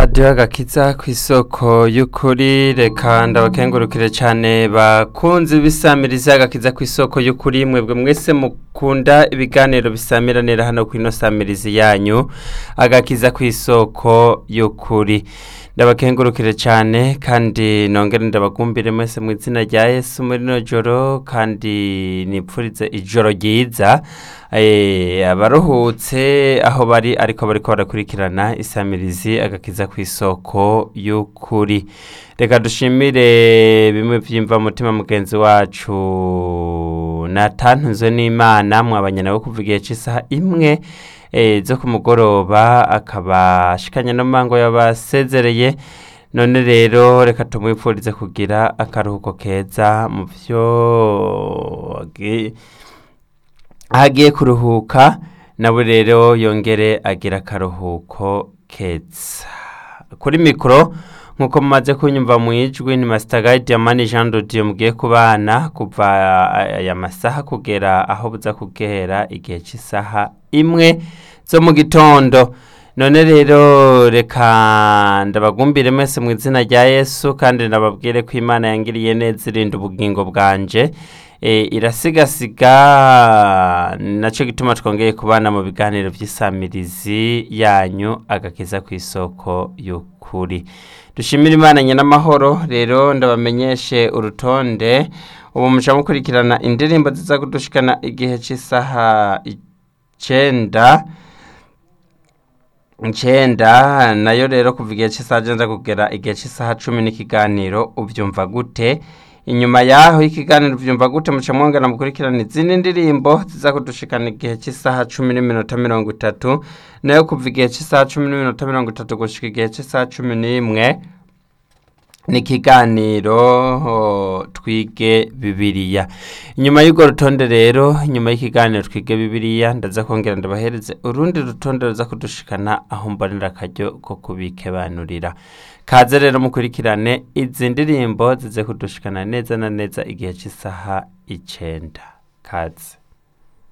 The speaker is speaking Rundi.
radiyo agakiza ku isoko y'ukuri reka ndabakengurukire cyane bakunze bisamiriza agakiza ku isoko y'ukuri mwebwe mwese mukunda ibiganiro bisamiranira hano ku ino samirizi yanyu agakiza ku isoko y'ukuri ndabakengurukire cyane kandi nongere ndabagumbire mwese mu izina rya yesu muri rino joro kandi nipfurize ijoro ryiza abaruhutse aho bari ariko bariko barakurikirana isamirizi agakiza ku isoko y'ukuri reka dushimire bimwe byimva mutima mugenzi wacu natantunzwe n'imana mwabanye nawe kuva igihe cy'isaha imwe zo ku mugoroba akaba ashikanye n'amango y'abasezereye none rero reka tumwipfurize kugira akaruhuko keza mu byo agiye kuruhuka nawe rero yongere agira akaruhuko keza kuri mikoro nk'uko mumaze kunyumva mu ijwi ni masitagayidi yamani jean dodiyo mugiye kubana kuva aya masaha kugera aho buza kugera igihe cy'isaha imwe zo mu gitondo none rero reka ndabagumbire mwese mu izina rya yesu kandi ndababwire ko imana yangiriye neza irinda ubugingo bwanje irasigasiga nacyo gituma twongeye kubana mu biganiro by'isamirizi yanyu agakiza ku isoko y'ukuri dushimire imana n'amahoro rero ndabamenyeshe urutonde ubu muca mukurikirana indirimbo ziza kudushikana igihe cy'isaha icyenda icyenda nayo rero kuva igihe cy'isaha agenda kugera igihe cy'isaha cumi n'ikiganiro ubyumva gute inyuma yaho y'ikiganiro ubyumva gute muca mwongera mukurikirana izindi ndirimbo ziza kudushikana igihe cy'isaha cumi n'iminota mirongo itatu nayo kuva igihe cy'isaha cumi n'iminota mirongo itatu gushyika igihe cy'isaha cumi n'imwe ni ikiganiro twige bibiriya inyuma y'urwo rutonde rero inyuma y'ikiganiro twige bibiriya ndaza kongera ndabahereze urundi rutonde ruza kudushikana aho mbonera akaryo ko kubikebanurira kaze rero mukurikirane izi ndirimbo zize kudushikana neza na neza igihe cy'isaha icyenda kaze